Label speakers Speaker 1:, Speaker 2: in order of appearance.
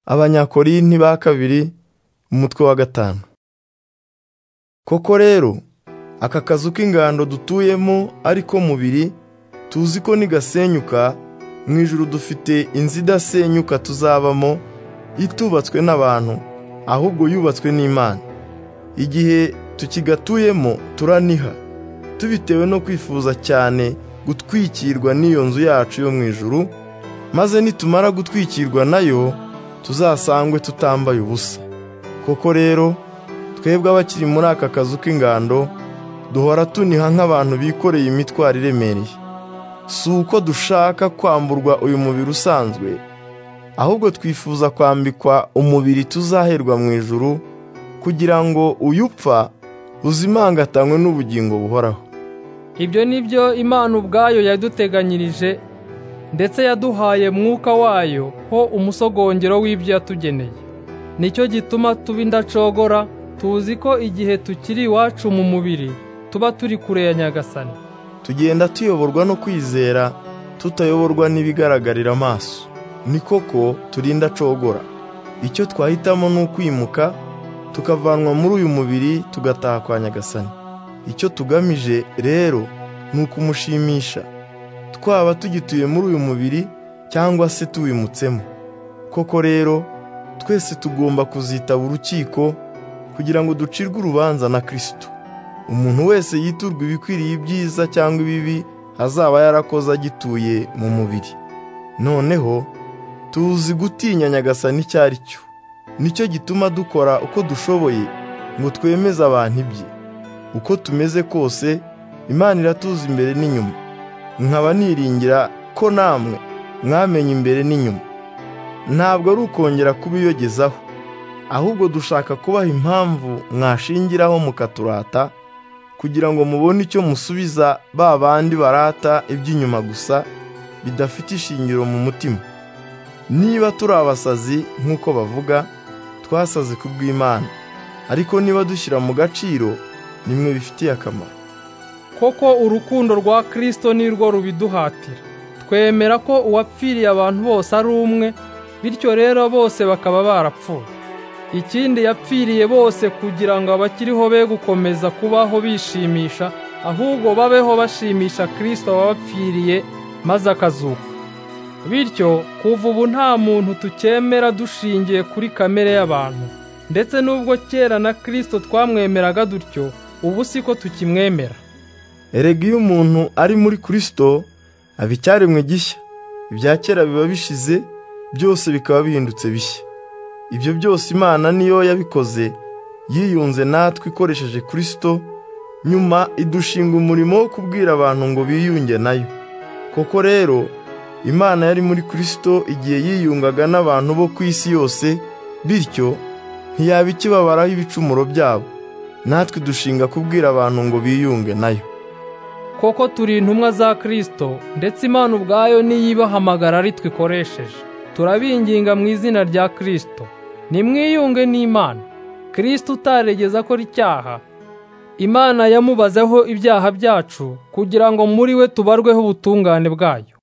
Speaker 1: Abanyakorinti ba kabiri umutwe wa gatanu koko rero aka kazu k'ingando dutuyemo ariko mubiri tuzi ko nigasenyuka mu ijuru dufite inzu idasenyuka tuzabamo itubatswe n'abantu ahubwo yubatswe n'Imana igihe tukigatuyemo turaniha tubitewe no kwifuza cyane gutwikirwa n'iyo nzu yacu yo mu ijuru maze nitumara gutwikirwa nayo tuzasangwe tutambaye ubusa koko rero twebwe abakiri muri aka kazu k'ingando duhora tuniha nk'abantu bikoreye imitwaro iremereye si uko dushaka kwamburwa uyu mubiri usanzwe ahubwo twifuza kwambikwa umubiri tuzaherwa mu ijuru kugira ngo uyu upfa uzimangatanywe n'ubugingo buhoraho
Speaker 2: ibyo ni byo imana ubwayo yaduteganyirije ndetse yaduhaye mwuka wayo ho umusogongero w'ibyo yatugeneye nicyo gituma tuba indacogora tuzi ko igihe tukiri iwacu mu mubiri tuba turi kure ya nyagasani
Speaker 1: tugenda tuyoborwa no kwizera tutayoborwa n'ibigaragarira amaso ni koko turi indacogora icyo twahitamo ni ukwimuka tukavanwa muri uyu mubiri tugataha kwa nyagasani icyo tugamije rero ni ukumushimisha twaba tugituye muri uyu mubiri cyangwa se tuwimutsemo koko rero twese tugomba kuzitaba urukiko kugira ngo ducirwe urubanza na kirisito umuntu wese yiturwa ibikwiriye ibyiza cyangwa ibibi azaba yarakoze agituye mu mubiri noneho tuzi gutinya nyagasani icyo ari cyo nicyo gituma dukora uko dushoboye ngo twemeze abantu ibye uko tumeze kose imana iratuza imbere n'inyuma nkaba niringira ko namwe mwamenya imbere n'inyuma ntabwo ari ukongera kubiyogezaho ahubwo dushaka kubaha impamvu mwashingiraho mukaturata kugira ngo mubone icyo musubiza ba bandi barata iby'inyuma gusa bidafite ishingiro mu mutima niba turi abasazi nk'uko bavuga twasaze ku bw'imana ariko niba dushyira mu gaciro nimwe bifitiye akamaro
Speaker 2: koko urukundo rwa kirisito ni rwo rubiduhatira twemera ko uwapfiriye abantu bose ari umwe bityo rero bose bakaba barapfuye ikindi yapfiriye bose kugira ngo abakiriho be gukomeza kubaho bishimisha ahubwo babeho bashimisha kirisito wabapfiriye maze akazuka bityo kuva ubu nta muntu tukemera dushingiye kuri kamere y'abantu ndetse n'ubwo kera na kirisito twamwemeraga dutyo ubu si ko tukimwemera
Speaker 1: erega iyo umuntu ari muri kirisito aba icyaremwe gishya ibya kera biba bishize byose bikaba bihindutse bishya ibyo byose imana niyo yabikoze yiyunze natwe ikoresheje kirisito nyuma idushinga umurimo wo kubwira abantu ngo biyunge nayo koko rero imana yari muri kirisito igihe yiyungaga n'abantu bo ku isi yose bityo ntiyaba ikibabaraho ibicumuro byabo natwe dushinga kubwira abantu ngo biyunge nayo
Speaker 2: koko turi intumwa za kirisito ndetse imana ubwayo niyibahamagara ari twikoresheje turabinginga mu izina rya kirisito nimwiyunge n'imana kirisito utaregeza akora icyaha imana yamubazeho ibyaha byacu kugira ngo muri we tubarweho ubutungane bwayo